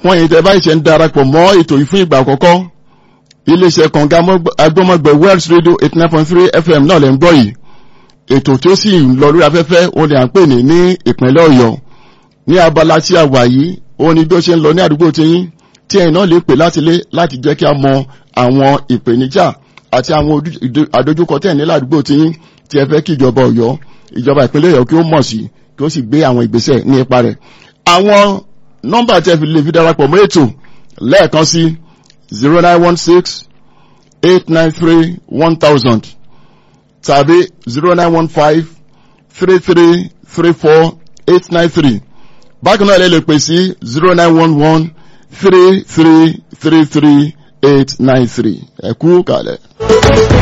fún ẹ̀yin tẹ́ báyìí ṣe ń darapọ̀ mọ́ ètò yìí fún ìgbà àkọ́kọ́ iléeṣẹ́ kànga agbọ́mọgbẹ̀ Wells Radio eighty nine point three FM náà lẹ́ ń gbọ́ yìí ètò tí ó sì ń lọ lórí afẹ́fẹ́ ó lè à ń pè ní ní ìpínlẹ̀ Ọ̀yọ́ ní abala tí a wà yìí ó ní bí ó ṣe ń lọ ní àdúgbò tiyín tí ẹ̀yin náà lè pè láti lé láti jẹ́ kí a mọ àwọn ìpèníjà àti àwọn àdójúkọ tẹ̀ ní ládùúgbò tiyín tí ẹ fẹ́ kí ìjọba Ọ̀yọ́ ìjọba ìpínlẹ̀ Ọ̀yọ́ kí ó mọ̀ sí kí ó sì gbé àwọn ìgbésẹ̀ ní ipa rẹ̀ àwọn nọ́mbà tí ẹ fi lè fi darapọ̀ mọ́ ètò lẹ́ẹ̀kan sí zero nine one six eight nine three one thousand tàbí zero nine one five three three three four eight nine three bákan náà lè lè pè sí zero nine one one three three three three eight nine three ẹ kú kàlẹ̀.